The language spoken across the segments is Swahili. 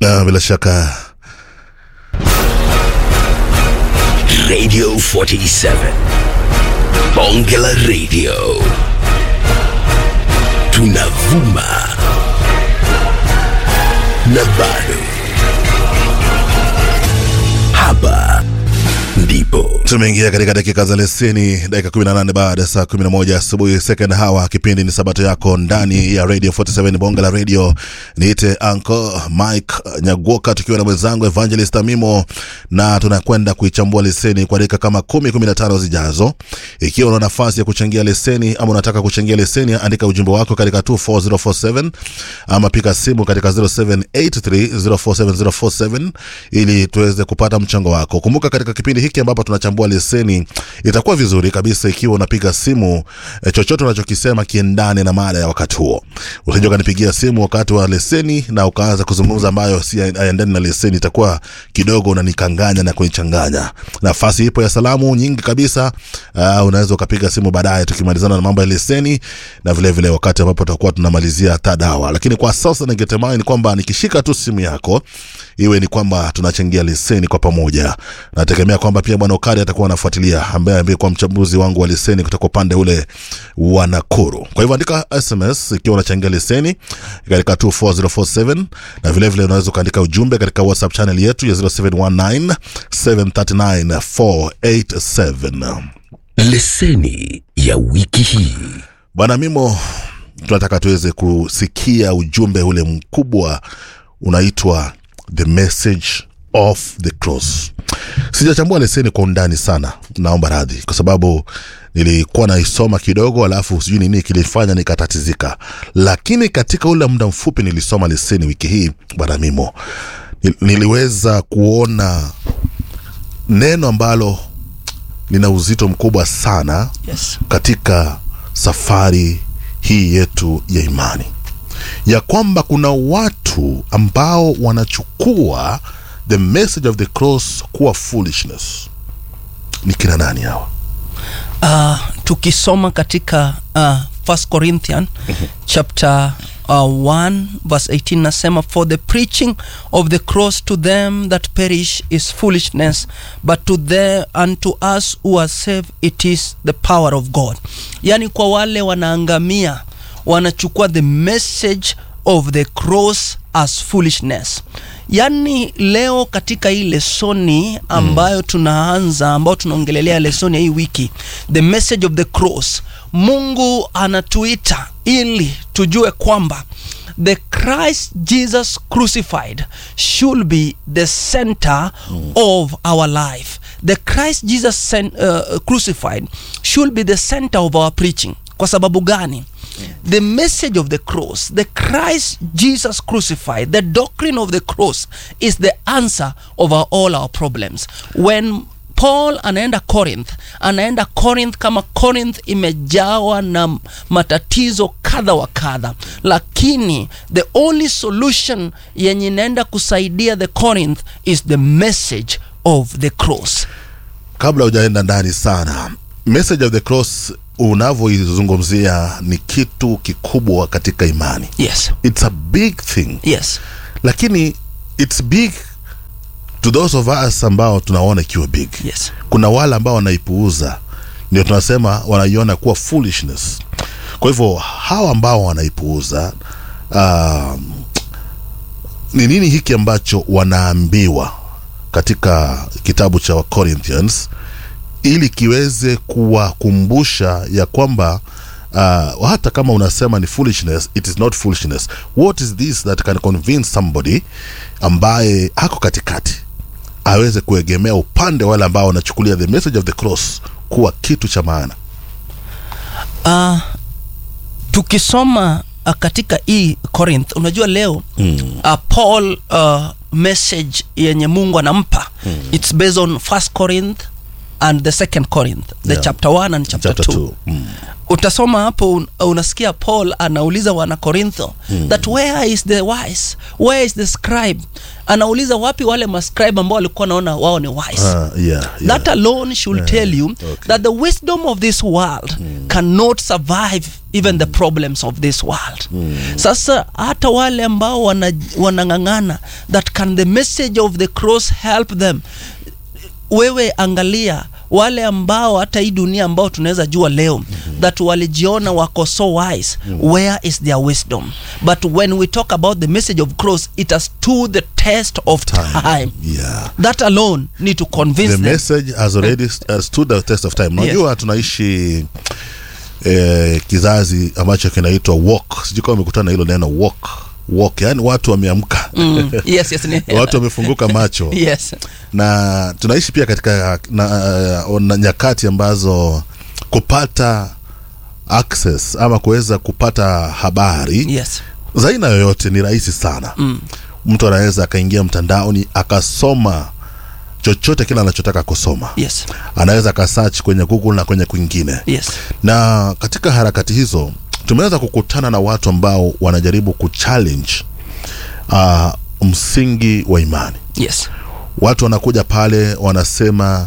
Na bila shaka Radio 47 Bonge la Radio tunavuma na bado hapa ndipo tumeingia katika dakika za leseni, dakika 18 baada ya saa 11 asubuhi, second hour. Kipindi ni sabato yako ndani ya Radio 47 bonga la radio. Niite Uncle Mike Nyagoka tukiwa na mwenzangu Evangelist Amimo, na tunakwenda kuichambua leseni kwa dakika kama 10 15 zijazo. Ikiwa una nafasi ya kuchangia leseni ama unataka kuchangia leseni, andika ujumbe wako katika 24047 ama pika simu katika 0783047047 ili tuweze kupata mchango wako. Kumbuka katika kipindi hiki ambapo tunachambua leseni, itakuwa vizuri kabisa ikiwa unapiga simu e, chochote unachokisema kiendane na mada ya wakati huo. Usije ukanipigia simu wakati wa leseni na ukaanza kuzungumza ambayo si aendani na leseni, itakuwa kidogo unanikanganya na kunichanganya. Nafasi ipo ya salamu nyingi kabisa. Uh, unaweza ukapiga simu baadaye tukimalizana na mambo ya leseni na vile vile wakati ambapo tutakuwa tunamalizia tadawa, lakini kwa sasa ningetamani kwamba nikishika tu simu yako iwe ni kwamba tunachangia leseni kwa pamoja. Nategemea kwamba pia bwana Okari atakuwa anafuatilia, ambaye ambaye kwa mchambuzi wangu wa leseni kutoka upande ule wa Nakuru. Kwa hivyo andika SMS ikiwa unachangia leseni katika 24047 na vile vile unaweza ukaandika ujumbe katika WhatsApp channel yetu ya 0719 739 487. leseni ya wiki hii Bwana Mimo, tunataka tuweze kusikia ujumbe ule mkubwa unaitwa the message of the cross. Sijachambua leseni kwa undani sana, naomba radhi, kwa sababu nilikuwa naisoma kidogo, alafu sijui nini kilifanya nikatatizika, lakini katika ule muda mfupi nilisoma leseni wiki hii, bwana Mimo, nil- niliweza kuona neno ambalo lina uzito mkubwa sana Yes. katika safari hii yetu ya imani ya kwamba kuna watu ambao wanachukua the message of the cross kuwa foolishness ni kina nani hawa Uh, tukisoma katika uh, First Corinthian chapter uh, 1 verse 18 nasema for the preaching of the cross to them that perish is foolishness but to the unto us who are saved it is the power of God yani kwa wale wanaangamia wanachukua the message of the cross as foolishness yaani leo katika hii lesoni ambayo tunaanza ambayo tunaongelelea lesoni ya hii wiki the message of the cross mungu anatuita ili tujue kwamba the christ jesus crucified should be the center of our life the christ jesus sen- uh, crucified should be the center of our preaching kwa sababu gani the message of the cross the christ jesus crucified the doctrine of the cross is the answer of our, all our problems when paul anaenda corinth anaenda corinth kama corinth imejawa na matatizo kadha wa kadha lakini the only solution yenye inaenda kusaidia the corinth is the message of the cross kabla hujaenda ndani sana message of the cross unavyoizungumzia ni kitu kikubwa katika imani yes it's a big thing yes lakini it's big to those of us ambao tunaona ikiwa big yes kuna wale ambao wanaipuuza ndio tunasema wanaiona kuwa foolishness kwa hivyo hawa ambao wanaipuuza um, ni nini hiki ambacho wanaambiwa katika kitabu cha Corinthians ili kiweze kuwakumbusha ya kwamba uh, hata kama unasema ni foolishness it is not foolishness what is this that can convince somebody ambaye ako katikati aweze kuegemea upande wale ambao wanachukulia the message of the cross kuwa kitu cha maana uh, tukisoma uh, katika hii corinth unajua leo mm. uh, paul uh, message yenye mungu anampa mm. its based on first corinth and the second corinth the Yeah. chapter 1 and chapter, Chapter 2 two. Mm. utasoma hapo un, unasikia paul anauliza wana korintho mm. that where is the wise where is the scribe anauliza wapi wale mascribe ambao walikuwa naona wao ni wise Ah, yeah, yeah. that alone should tell you okay. that the wisdom of this world cannot survive even the problems of this world sasa hata wale ambao wana- wanang'ang'ana that can the message of the cross help them wewe angalia wale ambao hata hii dunia ambao tunaweza jua leo mm-hmm. that walijiona wako so wise mm-hmm. where is their wisdom but when we talk about the message of cross it has stood the test of time, time. yeah. that alone need to convince the them message has already uh, stood the test of time unajua tunaishi eh, kizazi ambacho kinaitwa walk sijui kama umekutana na hilo neno walk walk yani watu wameamka mm. yes, yes, ni- watu wamefunguka macho yes. na tunaishi pia katika na, uh, na nyakati ambazo kupata access ama kuweza kupata habari yes za aina yoyote ni rahisi sana mm. mtu anaweza akaingia mtandaoni akasoma chochote kile anachotaka kusoma yes anaweza akasearch kwenye google na kwenye kwingine yes na katika harakati hizo tumeweza kukutana na watu ambao wanajaribu kuchallenge uh, msingi wa imani yes watu wanakuja pale wanasema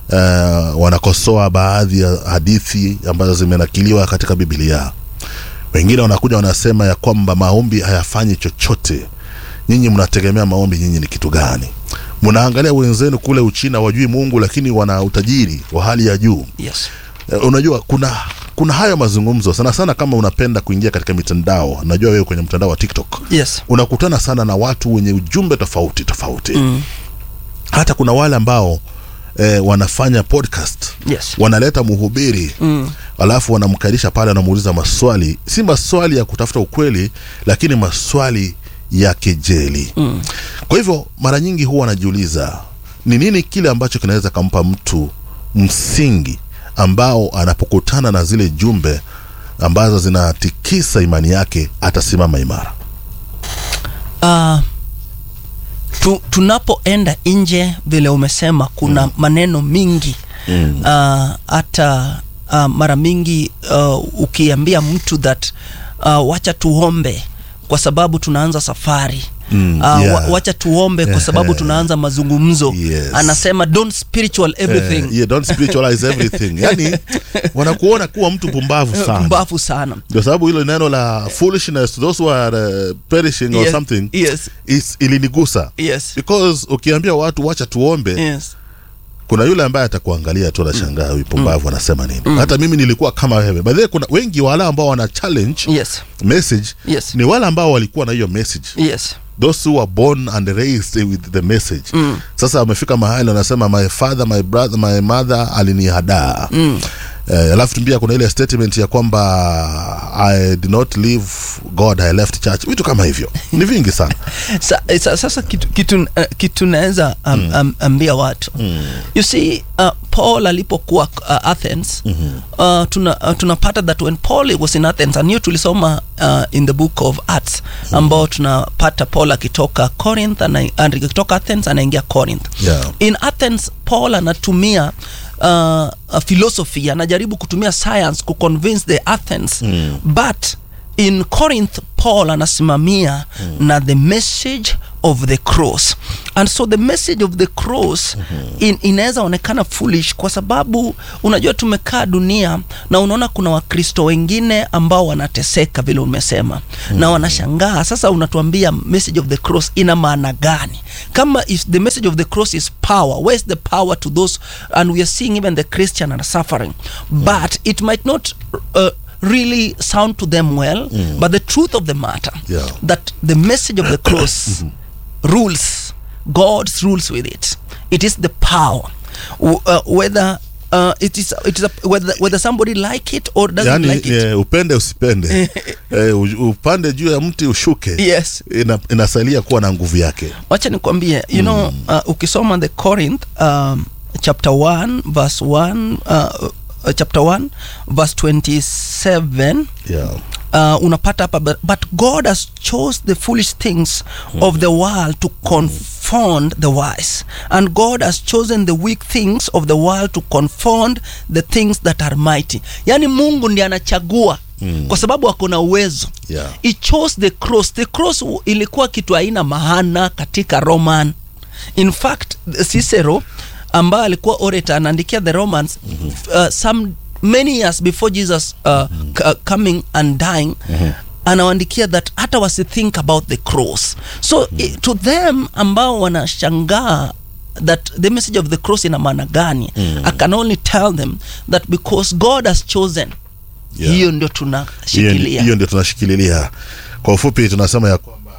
uh, wanakosoa baadhi ya hadithi ambazo zimenakiliwa katika biblia wengine wanakuja wanasema ya kwamba maombi hayafanyi chochote nyinyi mnategemea maombi nyinyi ni kitu gani mnaangalia wenzenu kule uchina wajui mungu lakini wana utajiri wa hali ya juu yes Eh, unajua kuna kuna hayo mazungumzo sana sana kama unapenda kuingia katika mitandao najua wewe kwenye mtandao wa tiktok yes unakutana sana na watu wenye ujumbe tofauti tofauti mm. hata kuna wale ambao eh, wanafanya podcast yes wanaleta mhubiri mm. alafu wanamkalisha pale wanamuuliza maswali si maswali ya kutafuta ukweli lakini maswali ya kejeli mm. kwa hivyo mara nyingi huwa anajiuliza ni nini kile ambacho kinaweza kampa mtu msingi ambao anapokutana na zile jumbe ambazo zinatikisa imani yake atasimama imara uh, tu, tunapoenda nje vile umesema kuna mm. maneno mingi mm. uh, hata uh, mara mingi uh, ukiambia mtu that uh, wacha tuombe kwa sababu tunaanza safari Mm, uh, yeah. wa, wacha tuombe kwa sababu tunaanza mazungumzo Yes. anasema don't spiritual everything Eh, yeah, don't spiritualize everything yani wanakuona kuwa mtu pumbavu sana mbavu sana ndio sababu hilo neno la foolishness to those who are uh, perishing or Yes, something yes is, ilinigusa yes because ukiambia watu wacha tuombe yes kuna yule ambaye atakuangalia tu anashangaa huyu pumbavu anasema nini hata mimi nilikuwa kama wewe by the way kuna wengi wale ambao wana challenge yes message yes ni wale ambao walikuwa na hiyo message yes those who were born and raised with the message mm. sasa wamefika mahali wanasema my father my brother my mother alinihadaa mm. Eh, alafu pia kuna ile statement ya kwamba i did not leave god i left church vitu kama hivyo ni vingi sana sa, sa, sasa kitu, kitu, uh, kitu naweza um, mm. um, ambia watu mm. you see uh, paul alipokuwa uh, athens mm-hmm. uh, tuna, uh, tunapata that when paul was in athens and hiyo tulisoma uh, in the book of acts ambao tunapata paul akitoka corinth ana- akitoka athens anaingia corinth Yeah. in athens paul anatumia uh, uh, philosophy anajaribu kutumia science kuconvince the athens mm. but in corinth paul anasimamia mm. na the message of the cross and so the message of the cross mm-hmm. in, inaweza onekana foolish kwa sababu unajua tumekaa dunia na unaona kuna wakristo wengine ambao wanateseka vile umesema mm-hmm. na wanashangaa sasa unatuambia message of the cross ina maana gani kama if the message of the cross is power where's the power to those and we are seeing even the christian are suffering but it might not uh, really sound to them well but the truth of the matter Yeah. that the message of the cross rules god's rules with it it is the power W- uh, whether uh, it is it is a, whether whether somebody like it or doesn't yani like it eh, upende usipende eh, u- upande juu ya mti ushuke yes ina, inasalia kuwa na nguvu yake wacha nikwambie you know uh, ukisoma the corinth um, chapter 1 verse 1 uh, uh, chapter 1 verse 27 yeah. uh, unapata hapa but, but god has chose the foolish things of the world to confound confound the wise and god has chosen the weak things of the world to confound the things that are mighty yaani mungu ndiye anachagua mm. kwa sababu ako na uwezo Yeah. he chose the cross the cross u- ilikuwa kitu haina maana katika roman in fact cicero ambaye alikuwa orator anaandikia the romans mm-hmm. uh, some many years before jesus uh, mm-hmm. c- coming and dying mm-hmm anawaandikia that hata wasithink about the cross so mm-hmm. to them ambao wanashangaa that the message of the cross ina maana gani mm. i can only tell them that because god has chosen Yeah. hiyo ndio hiyo tunashikilia hiyo ndio tunashikililia kwa ufupi tunasema ya kwamba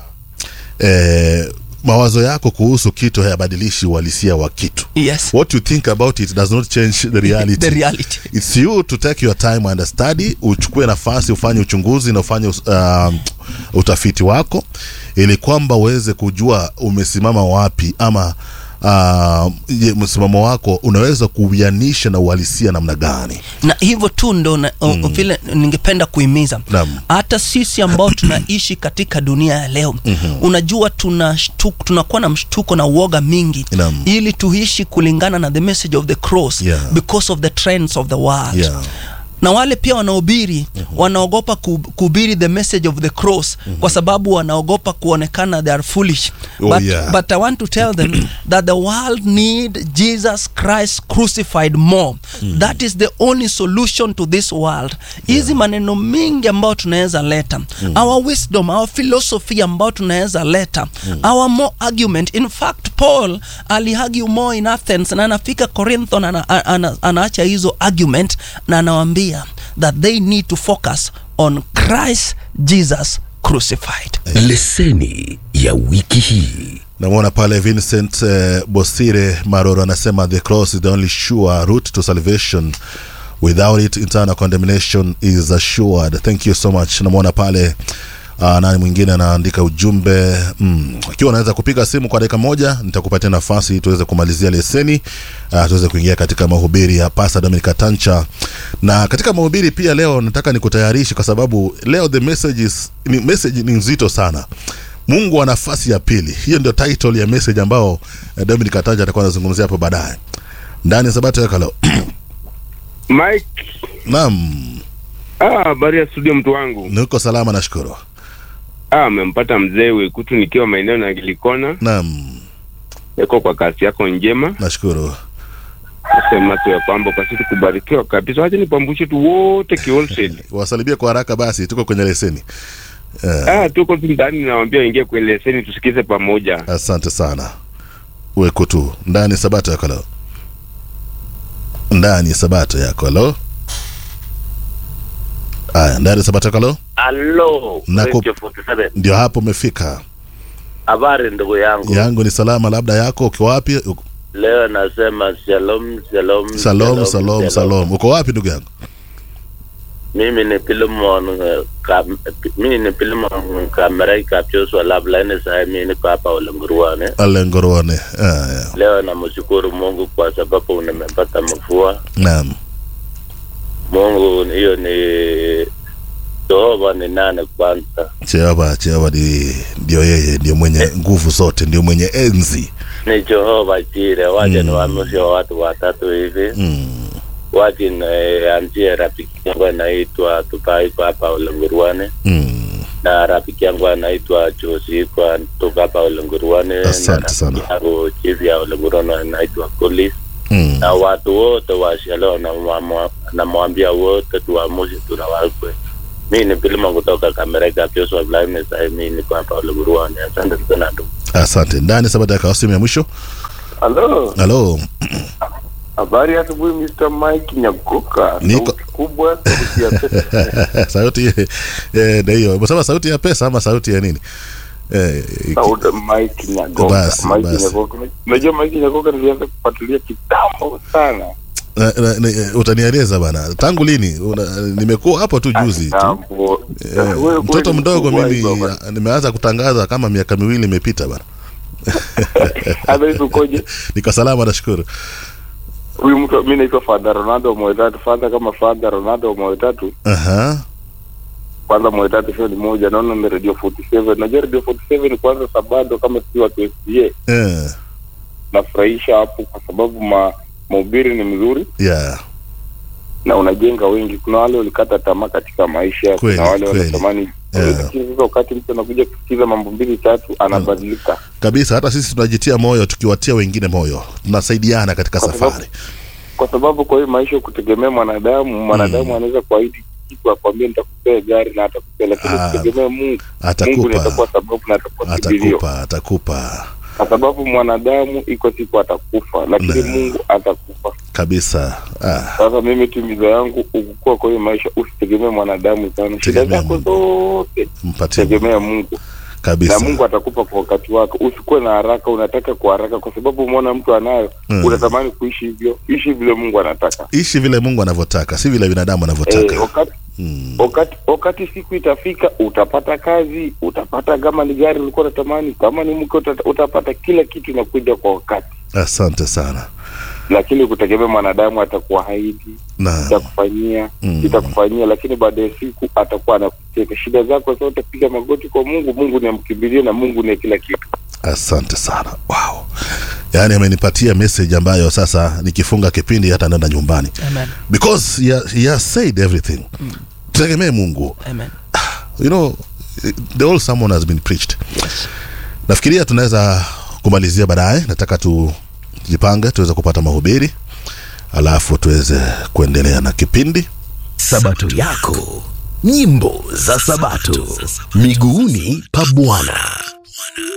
eh, mawazo yako kuhusu kitu hayabadilishi uhalisia wa kitu yes what you think about it does not change the reality the reality it's you to take your time and study uchukue nafasi ufanye uchunguzi na ufanye uh, utafiti wako ili kwamba uweze kujua umesimama wapi ama uh, je, msimamo wako unaweza kuuianisha na uhalisia namna gani na hivyo tu ndo na- o- vile ningependa kuhimiza Naam. hata sisi ambao tunaishi katika dunia ya leo mm-hmm. unajua tuna shtuko, tunakuwa na mshtuko na uoga mingi Naam. ili tuishi kulingana na the message of the cross Yeah. because of the trends of the world Yeah. na wale pia wanaobiri mm-hmm. wanaogopa ku- kuhubiri the message of the cross mm-hmm. kwa sababu wanaogopa kuonekana they are foolish Oh, but, yeah. but i want to tell them that the world need jesus christ crucified more mm. that is the only solution to this world hizi yeah. maneno mingi ambayo tunaweza leta mm. our wisdom our philosophy ambayo tunaweza leta mm. our more argument in fact paul aliargue more in athens na anafika corinthon ana, ana, ana, anaacha hizo argument na anawaambia that they need to focus on christ jesus crucified leseni ya wiki hii namwona pale vincent eh, bosire maroro anasema the cross is the only sure route to salvation without it internal condemnation is assured thank you so much namwona pale Uh, nani mwingine anaandika ujumbe mm. ikiwa unaweza kupiga simu kwa dakika moja nitakupatia nafasi tuweze kumalizia leseni uh, tuweze kuingia katika mahubiri ya pasa dominica tancha na katika mahubiri pia leo nataka nikutayarishe kwa sababu leo the message is, ni, message ni nzito sana mungu wa nafasi ya pili hiyo ndio title ya message ambao eh, dominic ataja atakuwa anazungumzia hapo baadaye ndani ya sabato yaka leo Mike, naam ah, habari ya studio mtu wangu. niko salama nashukuru Ah, amempata mzee Wekutu nikiwa maeneo na Gilikona. naam Yako kwa kasi yako njema. nashukuru Nasema tu ya kwamba kwa sisi kubarikiwa kabisa. Wacha nipambushe tu wote kiwholesale. wasalibia kwa haraka basi tuko kwenye leseni uh, Ah, tuko tu ndani nawaambia ingie kwenye leseni tusikize pamoja. asante sana weko tu ndani ya sabato yako leo ndani ya sabato yako leo aya ndani ya sabato yako leo Alo, Nako- Radio 47. ndio hapo umefika Habari ndugu yangu. yangu ni salama labda yako ukiwa wapi Uko- Leo nasema shalom, shalom, salom salom salom uko wapi ndugu yangu Mimi ni Pilimon eh, kam, mimi ni Pilimon Kamerai Kapyoswa Lablaini sasa mimi niko hapa Ulenguruane. alengorone aya Leo namshukuru Mungu kwa sababu nimepata mvua. naam Mungu hiyo ni Jehova ni nane kwanza. Jehova Jehova ni ndio yeye ndio mwenye nguvu zote ndio mwenye enzi Ni Jehova Jire, waje Mm. niwaamshe watu watatu hivi. mm. waje nianzie rafiki yangu anaitwa Tupaiko hapa Ulenguruane Mm. na rafiki yangu anaitwa Josi toka hapa Ulenguruane na Asante rafiki sana. yangu chief ya Ulenguruane anaitwa Kolis Mm. na watu wote wa Shalom namwamwa- namwambia wote tuamushe tunawakwe. Mi ni Pilima kutoka Kamereka Pioso Blind sasa mi niko hapa Ulenguruane. Asante sana ndugu. asante ndani sabato ya simu ya mwisho Halo, halo habari ya asubuhi Mr. Mike Nyagoka. Niko- Sauti kubwa, sauti ya pesa. sauti eh, ndio hiyo umesema sauti ya pesa ama sauti ya nini eh, iki- Sauti Mike Nyagoka. Basi, Mike basi. Nyagoka. Unajua Mike Nyagoka nilianza kufuatilia kitambo sana. na- na- na- utanieleza bana tangu lini Una- nimekuwa hapo tu juzi tu Kitambo. Eh, Wewe mtoto kweli mdogo mkubwa mimi hivyo bana. ah, nimeanza kutangaza kama miaka miwili imepita bana Hata hivi ukoje? niko salama nashukuru Huyu mtu mimi naitwa Father Ronaldo Moyo tatu. Father kama Father Ronaldo Moyo tatu. aha kwanza mwetatu show ni moja naona ni radio 47 najua radio 47 kwanza sabado kama si watu SDA eh, nafurahisha hapo kwa sababu ma mahubiri ni mzuri yeah. na unajenga wengi kuna wale walikata tamaa katika maisha Kweli, kuna wale kweli. wanatamani Yeah. lakini sasa wakati mtu anakuja kusikiza mambo mbili tatu anabadilika kabisa hata sisi tunajitia moyo tukiwatia wengine moyo tunasaidiana katika Kwa sababu- safari kwa sababu kwa hiyo maisha kutegemea mwanadamu mwanadamu anaweza kuahidi kitu akwambia nitakupea gari na atakupea lakini Ah, kutegemea mungu mungu atakupa nitakuwa sababu na atakuwa kibilio atakupa atakupa kwa sababu mwanadamu iko siku atakufa lakini Na. mungu atakufa kabisa ah, sasa mimi timizo yangu ukukua kwa hiyo maisha usitegemee mwanadamu sana shida Tegemea zako Mungu. zote mpatie tegemea mungu na kabisa mungu atakupa kwa wakati wako usikuwe na haraka unataka kwa haraka kwa sababu umeona mtu anayo Mm. unatamani kuishi hivyo ishi vile mungu anataka ishi vile mungu anavyotaka si vile binadamu anavyotaka Eh, wakati mm. wakati wakati siku itafika utapata kazi utapata kama ni gari ulikuwa unatamani kama ni mke uta- utapata kila kitu inakuja kwa wakati asante sana lakini kutegemea mwanadamu atakuahidi na itakufanyia Mm. itakufanyia lakini baada ya siku atakuwa anakuteka shida zako zote piga magoti kwa mungu mungu ni amkimbilie na mungu ni kila kitu asante sana wow yaani amenipatia message ambayo sasa nikifunga kipindi hata naenda nyumbani Amen. because he, ha- he has said everything tutegemee mungu Amen. you know the whole sermon has been preached nafikiria tunaweza kumalizia baadaye nataka tujipange tuweze kupata mahubiri alafu tuweze kuendelea na kipindi sabato yako nyimbo za sabato miguuni pa bwana